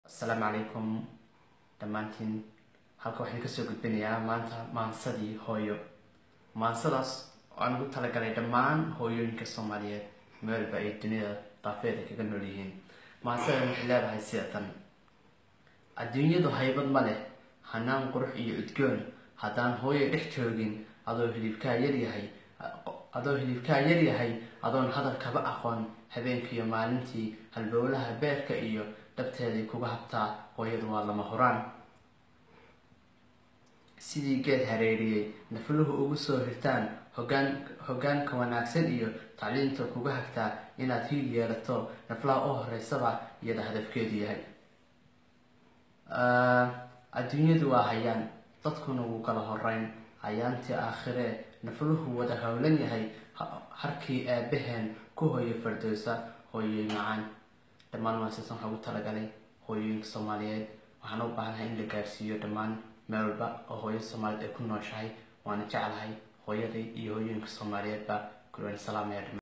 asalaamu calaykum dhammaantiin halka waxaan kasoo gudbinayaa maanta maansadii hooyo maansadaas oo aan ugu talagalay dhammaan hooyooyinka soomaaliyeed meelba ay dunida daafeeda kaga nool yihiin maansadan waxay leedahay sida tan adduunyadu haybad ma leh hanaan qurux iyo udgoon haddaan hooyo dhex joogin adoo hilibkaa yaryahay adoo hilibkaa yaryahay adoon hadalkaba aqoon habeenkiiyo maalintii halbowlaha beerka iyo dhabteeday kuga habtaa hooyadu waa lama huraan sidii geed hareeriyey nafluhu ugu soo hirtaan hogaan hogaanka wanaagsan iyo tacliinta kuga hagtaa inaad hiil yeelato naflaha u horeysaba iyada hadafkeedu yahay adduunyadu waa hayaan dadkuna wuu kala horeyn hayaantii aakhiree nafluhu wada howlan yahay harkii aabaheen ku hooyo fardowsa hooyoy macaan dhammaan maasasan waxaa ugu talagalay hooyooyinka soomaaliyeed waxaan u baahanahay in la gaarsiiyo dhammaan meel walba oo hooyo soomaaliyeed ay ku nooshahay waana jeclahay hooyaday iyo hooyooyinka soomaaliyeedba kulwaan salaamaya